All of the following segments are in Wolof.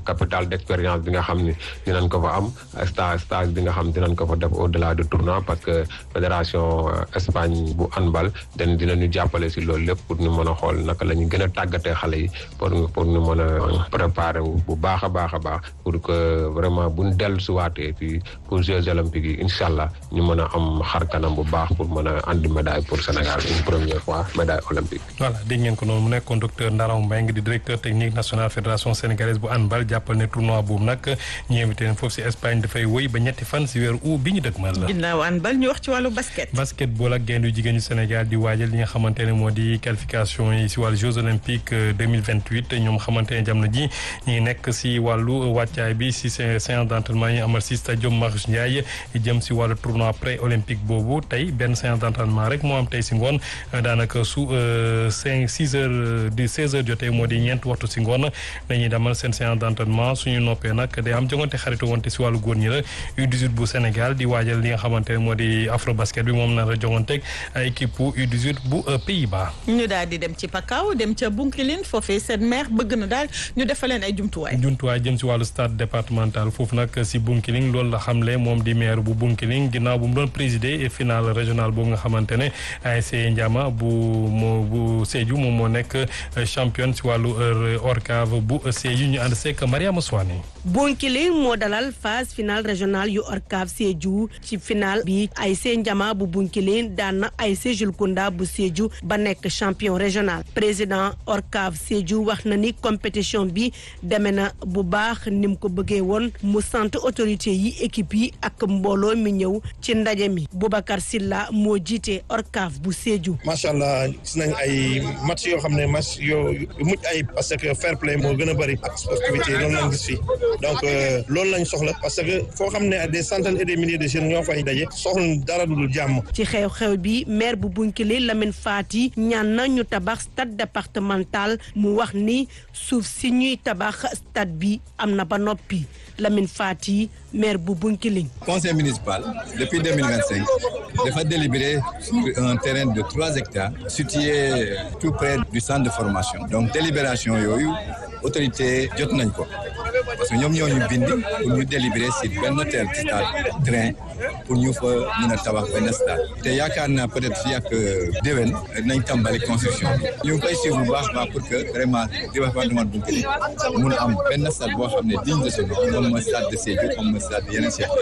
capital d'expérience bi nga xam ni dinañ ko fa am stage stage bi nga xam dinañ ko fa def au delà du tournoi parce que fédération Espagne bu handball den dinañu jàppale si loolu lépp pour ñu mën a xool naka la ñu gën a tàggatee xale yi pour pour ñu mën a préparer wu bu baax a baax a baax pour que vraiment buñ dellu si waatee fii pour Jeux olympiques yi incha allah ñu mën a am xar kanam bu baax pour mën a andi médaille pour Sénégal une première fois médaille olympique. voilà dégg ngeen ko noonu mu nekkoon docteur Ndaraw Mbengue di directeur technique national fédération sénégalaise bu handball jàppal ne tournoi boobu nag ñu invité leen foofu si Espagne dafay wëy ba ñetti fan si weeru août bi ñu dëgmal la. ginnaaw handball ñu wax ci wàllu basket. basketball ak gaynde yu jigéen ñu Sénégal di waajal li nga xamante ne moo di qualification yi si wàllu Jeux olympiques 2028 ñoom xamante ne jamono ji ñu ngi nekk si wàllu wàccaay bi si séance d'entraînement yi amal si stade Marius Ndiaye jëm si wàllu tournoi pré olympique boobu tey benn séance d'entraînement rek moo am tey si ngoon daanaka su cinq six heures di seize heures jotee moo di ñeent waxtu si ngoon dañuy demal seen séance d'entraînement suñu noppee nag day am jongante xaritu wante si wàllu góor ñi la U18 bu Sénégal di waajal li nga xamante ne moo di afro basket bi moom na la jonganteeg équipe U18 bu Pays-Bas. ñu daal di dem ci Pakao dem ca Bunkiling foofee seen maire bëgg na daal ñu defal leen ay jumtuwaay. jumtuwaay jëm si wàllu stade départemental foofu nag si Bunkiling loolu la xamle moom di maire bu Bunkiling ginnaaw bu mu doon présider finale régionale boobu nga xamante ne ASC Ndiama bu moo bu Sédhiou moom moo nekk championne si wàllu ORCAV bu Sédhiou ñu ànd seeg Mariama Souane. Bunkiling moo dalal phase finale régionale yu ORCAV Sédhiou ci finale bi ASC Ndiama bu Bunkiling daan na ASC Julkunda bu Sédhiou ba nekk champion régional président ORCAV Sédhiou wax na ni compétition bi demee na bu baax ni mu ko bëggee woon mu sant autorité yi équipe yi ak mbooloo mi ñëw ci ndaje mi Boubacar Silla moo jiite ORCAV bu Sédhiou. macha allah gis nañ ay match yoo xam ne match yoo mucc ay parce que fair play moo gën a bëri ak sportivité loolu lañ gis fii donc loolu lañ soxla parce que foo xam ne des centaines et des milliers de jeunes ñoo fay daje soxla dara du dul jàmm. ci xew-xew bi maire bu Bunkiling Lamine Fati ñaan na ñu tabax stade départemental mu wax ni suuf si ñuy tabax stade bi am na ba noppi Lamine Fati maire bu Bunkiling. conseil municipal depuis 2025 dafa délibéré sur un terrain de trois hectares situé tout près du centre de formation donc délibération yooyu autorité jot nañ ko parce que ñoom ñoo ñu bind pour ñu délibéré si benn hôtel stade train pour ñu fa mën a tabax benn stade te yaakaar naa peut-être fii ak déwén nañ tàmbali construction bi ñu ngi koy suivre bu baax baax pour que vraiment département de Bounkiling mun a am benn stade boo xam ne digne de ce nom moom mooy stade de Sédhiou comme mooy stade yeneen chef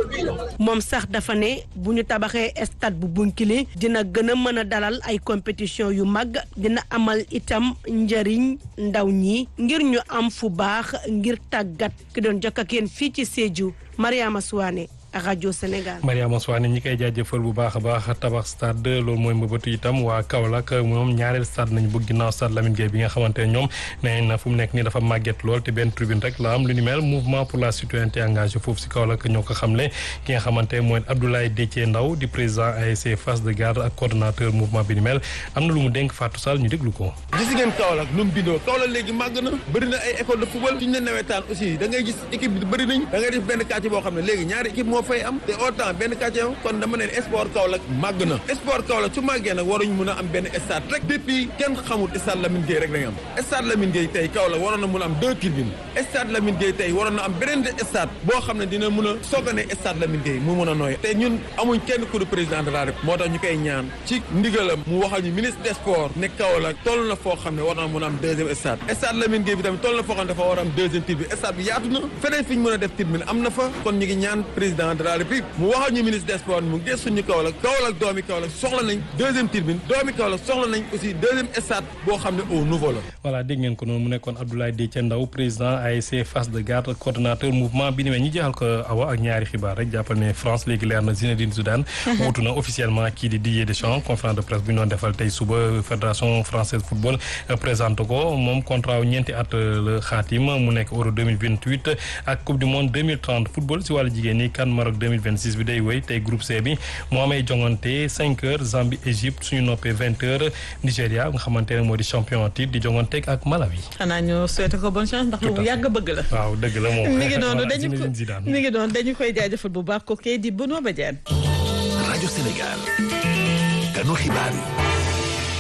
moom sax dafa ne bu ñu tabaxee stade bu Bounkiling dina gën a mën a dalal ay compétition yu mag dina amal itam njëriñ ndaw ñi ngir ñu am fu baax ngir tàggat ki doon jokk ak yéen fii ci Sédhiou Mariama Souane rajo Sénégal. Mariama Souane ñi koy jaajëfal bu baax a baax tabax stade loolu mooy mbëbëtu itam waa Kaolack moom ñaareel stade nañu bëgg ginnaaw stade Lamine Gueye bi nga xamante ne ñoom nee na fu mu nekk nii dafa màgget lool te benn tribune rek la am lu ni mel mouvement pour la citoyenneté engagé foofu si Kaolack ñoo ko xamle ki nga xamante ne mooy Abdoulaye Déthié Ndaw di président ASC Face de Garde ak coordonnateur mouvement bi ni mel am na lu mu dénk Fatou Sall ñu déglu ko. gis ngeen Kaolack nu mu bindoo Kaolack léegi màgg na bëri na ay école de football suñu ne nawetaan aussi da ngay gis équipe bi bëri nañ da ngay def benn quartier boo xam ne léegi ñaari équipe moo fay am te autant benn quartier kon dama ne sport Kaolack màgg na sport Kaolack su màggee nag waruñu mën a am benn stade rek depuis kenn xamul stade Lamine Gueye rek dañu am stade Lamine Gueye tey Kaolack waroon na mën a am deux tribunes stade Lamine Gueye tey waroon na am beneen stade boo xam ne dina mën a soogane stade Lamine Gueye mu mën a nooy te ñun amuñ kenn ku du président de la République moo tax ñu koy ñaan ci ndigalam mu waxal ñu ministre des sports ne Kaolack toll na foo xam ne war na mën a am deuxième stade stade Lamine Gueye bi tamit toll na foo xam ne dafa war a am deuxième tribune stade bi yaatu na feneen fi ñu mën a def tribune am na fa kon ñu ngi ñaan président de la République mu waxal ñu ministre des sports mu gëstu ñu Kaolack Kaolack doomi Kaolack soxla nañ deuxième tribune doomi Kaolack soxla nañ aussi deuxième stade boo xam ne au nouveau la voilà dégg ngeen ko noonu mu nekkoon Abdoulaye Déthié Ndaw président ASC Face de Garde coordonnateur mouvement bi ni mel ñi jeexal ko awa ak ñaari xibaar rek jàppal ne France léegi leer na Zinedine Zidane wuutu na officiellement kii di Didier Deschamps conférence de presse bu ñu doon defal tey suba fédération française football présenté ko moom contrat wu ñeenti at la xaatim mu nekk euro 2028 ak coupe du monde 2030 football si wàllu jigéen ñi kan Maroc 2026 bi day wéy tey groupe C bi moo amee jongante 5 heures Zambie Égypte suñu noppee 20 heures Nigéria nga xamante ne moo di champion titre di jonganteeg ak Malawi. xanaa ñu souhaité ko bonne chance ndax lu yàgg bëgg la. waaw dëgg la moom. mi ngi doon dañu ko mi ngi doon dañu koy jaajëfal bu baax ko kay di Benoît Badiane. rajo Sénégal. kanu xibaar yi.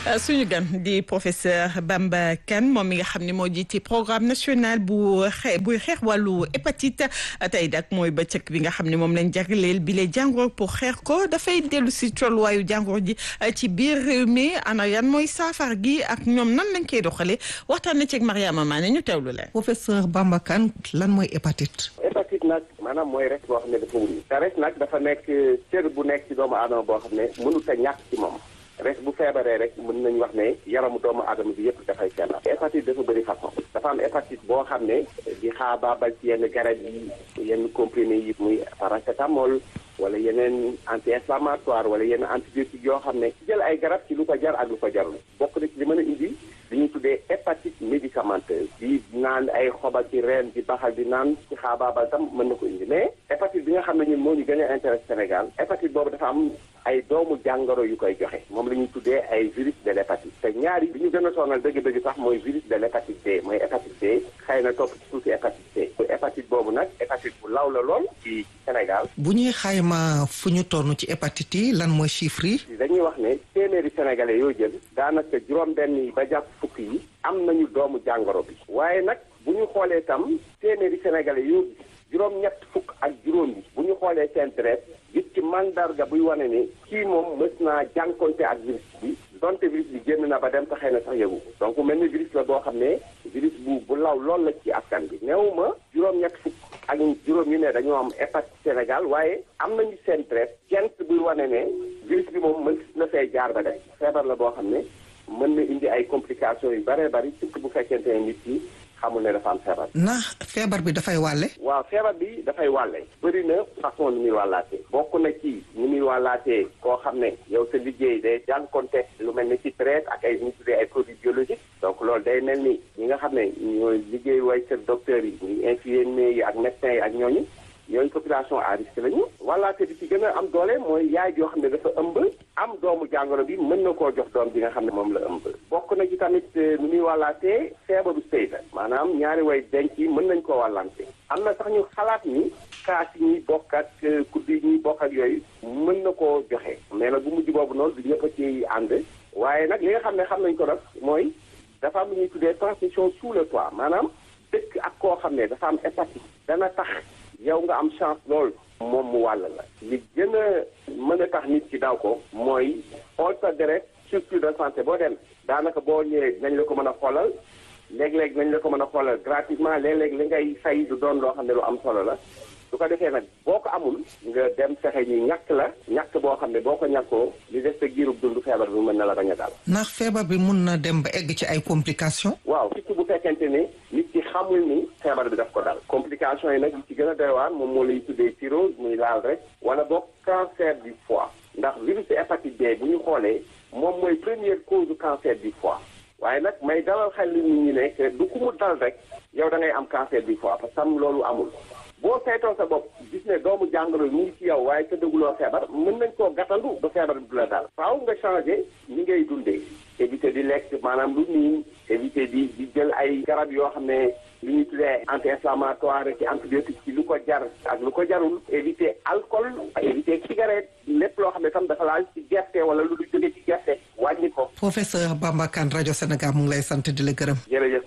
suñu gan di professeur Bamba Kane moom mi nga xam ne moo jiite programme national bu xe buy xeex wàllu hépatite tey nag mooy bëccëg bi nga xam ne moom lañ jagleel bi le jàngoro pour xeex ko dafay dellu si tolluwaayu jàngoro ji ci biir réew mi ana yan mooy saafara gi ak ñoom nan lañ koy doxalee waxtaan na ci ak Mariama Mané ñu teewlu leen. professeur Bamba Kane lan mooy hépatite. hépatite nag maanaam mooy res boo xam ne dafa wuli te res nag dafa nekk cër bu nekk ci doomu aadama boo xam ne mënut a ñàkk ci moom res bu feebaree rek mën nañu wax ne yaramu doomu aadama bi yëpp dafay feebar hépatite dafa bëri façon dafa am hépatite boo xam ne di xaabaabal ci yenn garab yi yenn comprimé yi muy paracétamol wala yeneen anti inflammatoire wala yenn antibiotique yoo xam ne jël ay garab ci lu ko jar ak lu ko jarul bokk na ci li mën a indi li ñuy tuddee hépatite médicamenteuse di naan ay xoba ci reen di baxal di naan ci xaabaabal tam mën na ko indi mais hépatite bi nga xam ne ñun moo ñu gën a intérêt Sénégal hépatite boobu dafa am ay doomu jàngoro yu koy joxe moom la ñuy tuddee ay virus de l'hépatite te ñaari bi ñu gën a sonal dëgg-dëgg sax mooy virus de l'hépatite B mooy hépatite B xëy na topp ci tuuti hépatite C hépatite boobu nag hépatite bu law la lool ci Sénégal bu ñuy xayma fu ñu toll ci hépatite yi lan mooy chiffre yi. dañuy wax ne téeméeri sénégalais yoo jël daanaka juróom-benn yi ba jàpp fukk yi am nañu doomu jàngoro bi waaye nag bu ñu xoolee tam téeméeri sénégalais yoo juróom-ñett fukk ak juróom yi bu ñu xoolee seen deret gis ci mandarga buy wane ne kii moom mës naa jànkonte ak virus bi donte virus bi génn na ba dem te xëy na sax yëgu donc mel ni virus la boo xam ne virus bu bu law lool la ci askan bi néew ma juróom-ñett fukk ak juróom yu ne dañoo am hépatite Sénégal waaye am nañu seen deret gent buy wane ne virus bi moom mën na fee jaar ba def feebar la boo xam ne mën na indi ay complications yu bëree bëri surtout bu fekkente ne nit ki xamul ne dafa am feebar. ndax feebar bi dafay wàlle. waaw feebar bi dafay wàlle. bëri na façon ni muy wàllaatee. bokk na ci ni muy wàllaatee koo xam ne yow sa liggéey day jànkonte lu mel ni ci traite ak ay ñu tuddee ay produits biologiques. donc loolu day mel ni ñi nga xam ne ñooy liggéey way kër docteurs yi ñuy infirmiers yi ak médecins yi ak ñooñu. yooyu population à risque lañu wàllaate bi ci gën a am doole mooy yaay joo xam ne dafa ëmb am doomu jàngoro bi mën na koo jox doom bi nga xam ne moom la ëmb bokk na ci tamit nu muy wàllaatee feebaru sëy la maanaam ñaari way denc yi mën nañ koo wàllante am na sax ñu xalaat ni kaas yi ñuy bokk ak kudd yi ñuy bokk ak yooyu mën na koo joxe mais nag bu mujj boobu noonu du ñëpp a ci ànd waaye nag li nga xam ne xam nañ ko nag mooy dafa am lu ñuy tuddee transmission sous le toit maanaam dëkk ak koo xam ne dafa am hépatite dana tax yow nga am chance lool moom mu wàll la li gën a mën a tax nit ci daw ko mooy xool sa deret structure de santé boo dem daanaka boo ñëwee nañ la ko mën a xoolal léeg-léeg nañ la ko mën a xoolal gratuitement léeg-léeg li ngay fay du doon loo xam ne lu am solo la su ko defee nag boo ko amul nga dem fexe ñu ñàkk la ñàkk boo xam ne boo ko ñàkkoo li des sa giirub dund feebar bi mën na la bañ a daal. ndax feebar bi mun na dem ba egg ci ay complications. waaw surtout bu fekkente ne nit ki xamul ni feebar bi daf ko dal. complications yi nag li ci gën a doy waar moom moo lay tuddee cirrhose muy laal rek wala boog cancer du foie ndax virus hépatite B bu ñu xoolee moom mooy première cause cancer du foie. waaye nag may dalal xel nit ñi ne du ku mu dal rek yow da ngay am cancer du foie parce que am loolu amul boo saytoo sa bopp gis ne doomu jàngoro yi mu ngi ci yow waaye te dëgguloo feebar mën nañ koo gàttandu ba feebar bi du la daal faaw nga changé ni ngay dundee éviter di lekk maanaam lu niin éviter di di jël ay garab yoo xam ne li ñuy tuddee anti inflammatoire ci antibiotique ci lu ko jar ak lu ko jarul éviter alcool éviter cigarette lépp loo xam ne tam dafa laal ci gerte wala lu du jóge ci gerte wàññi ko. professeur Bamba Kane rajo Sénégal mu ngi lay sant di la gërëm. jërëjëf.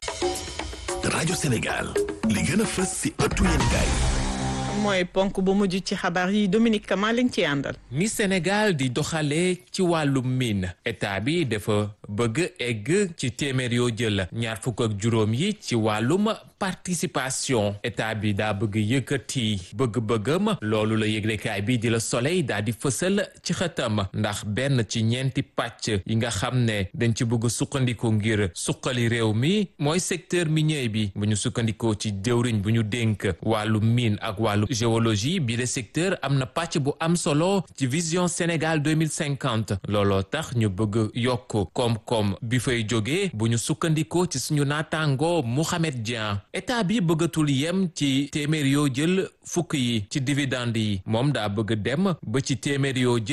rajo Sénégal li gën a fës si ëttu yéenekaay mooy ponk bu mujj ci xabaar yi Dominique Kama lañ ci àndal. ni Sénégal di doxalee ci wàllum mine état bi dafa bëgg egg ci téeméer yoo jël ñaar fukk ak juróom yi ci wàllum participation état bi daa bëgg yëkkati bëgg-bëggam loolu la yëglekaay bi di la soleil daa di fësal ci xëtam ndax benn ci ñeenti pàcc yi nga xam ne dañ ci bëgg sukkandiku ngir suqali réew mi mooy secteur minier bi bu ñu sukkandikoo ci jëwriñ bu ñu dénk wàllu mine ak wàllu géologie bi le secteur am na pàcc bu am solo ci vision Sénégal 2050 looloo tax ñu bëgg yokk koom-koom bi fay jógee bu ñu sukkandikoo ci suñu naataango Mouhamed Dieng état bi bëggatul yem ci téeméer yoo jël fukk yi ci dividende yi moom daa bëgg dem ba ci téeméer yoo jël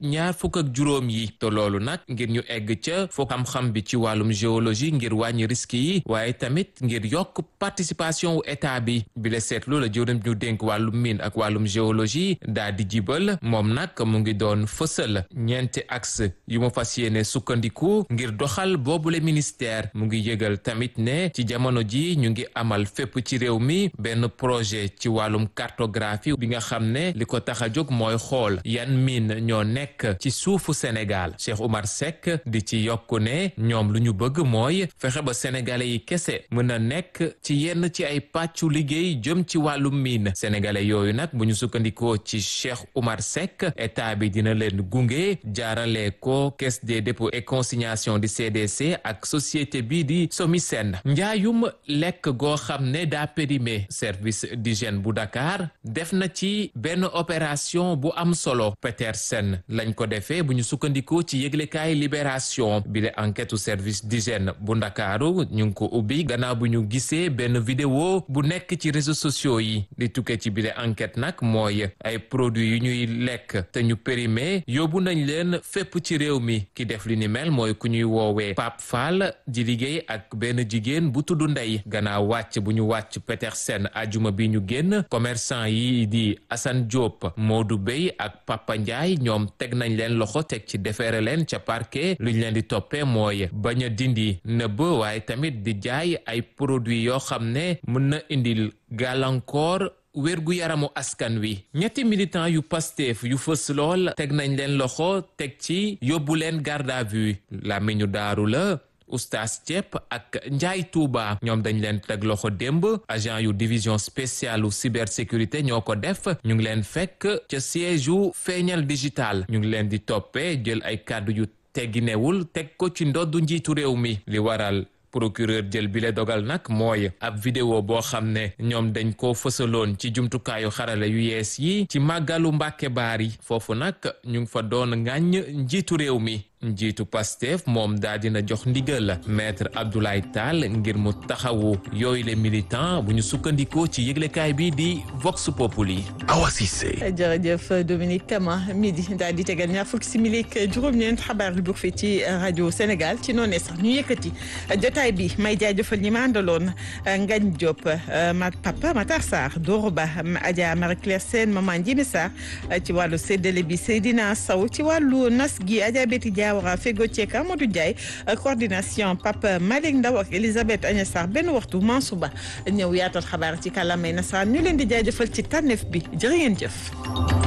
ñaar fukk ak juróom yi te loolu nag ngir ñu egg ca foo xam-xam bi ci wàllum géologie ngir wàññi risque yi waaye tamit ngir yokk participation wu état bi bi la seetlu la jëwriñ ñu dénk wàllum mine ak wàllum géologie daa di jibal moom nag mu ngi doon fësal ñeenti axe yu mu fas yéene sukkandiku ngir doxal boobule ministère mu ngi yëgal tamit ne ci jamono ji ñu ngi amal fépp ci réew mi benn projet ci wàllum cartographie bi nga xam ne li ko tax a jóg mooy xool yan mine ñoo nekk ci suufu Sénégal Cheikh Oumar Seck di ci yokku ne ñoom lu ñu bëgg mooy fexe ba sénégalais yi kese mën a nekk ci yenn ci ay pàccu liggéey jëm ci wàllum mine sénégalais yooyu nag bu ñu sukkandikoo ci Cheikh Oumar Seck état bi dina leen gunge jaarale ko caisse des dépôts et consignation di CDC ak société bi di Somisen njaayum lekk goo xam ne daa périmé service d'hygiène bu Dakar def na ci benn opération bu am solo Petersen lañ ko defee bu ñu sukkandikoo ci yëglekaay libération bi le enquête service d'hygiène bu Ndakaaru ñu ngi ko ubbi gannaaw bu ñu gisee benn vidéo bu nekk ci réseaux sociaux yi di tukkee ci bile enquête nag mooy ay produits yu ñuy lekk te ñu périmé yóbbu nañ leen fépp ci réew mi ki def li ni mel mooy ku ñuy woowee Pape Fall di liggéey ak benn jigéen bu tudd Ndey gannaaw wàcc bu ñu wàcc Petersen ajuma bi ñu génn commerçant yi di Assane Diop Modou Bey ak Papa Ndiaye ñoom teg nañ leen loxo teg ci defeere leen ca parquet luñ leen di toppee mooy bañ a dindi nëbb waaye tamit di jaay ay produits yoo xam ne mën na indil gàllankoor wérgu yaramu askan wi ñetti militant yu Pastef yu fës lool teg nañ leen loxo teg ci yóbbu leen garde à vue la mi ñu daaru la oustaz Thiep ak Njaay Tuuba ñoom dañ leen teg loxo démb agent yu division spéciale u cybersécurité ñoo ko def ñu ngi leen fekk ca siège yu feeñal digital ñu ngi leen di toppee jël ay kàddu yu tegginewul teg ko ci ndoddu njiitu réew mi li waral procureur jël bile dogal nag mooy ab vidéo boo xam ne ñoom dañ ko fësaloon ci jumtukaayu xarala yu yees yi ci màggalu Mbàkke Baari foofu nag ñu ngi fa doon ŋàññ njiitu réew mi njiitu Pastef moom daa dina jox ndigal maître Abdoulaye Tall ngir mu taxawu yooyu le militant bu ñu sukkandikoo ci yëglekaay bi di Vox Populi. Awa Cissé. jërëjëf Dominique Kama midi daal di tegal ñaar fukki simili ak juróom-ñeent xabaar bu fi ci rajo Sénégal ci noonu sax ñu yëkkati jotaay bi may jaajëfal ñi ma àndaloon Ngagne Diop ma papa Matar Sarr Doro Ba Adja Marie Claire Sène Maman Ndiémé Sarr ci wàllu séddale bi Seydina Sow ci wàllu nas gi Adja Betty Diawara Fego Thieka Amadou Ndiaye coordination Papa Malick Ndaw ak Elisabeth Agnes Sarr benn waxtu Mansour Ba ñëw yaatal xabaar ci kàllaamay nasaraan ñu leen di jaajëfal ci tànneef bi jërë ngeen jëf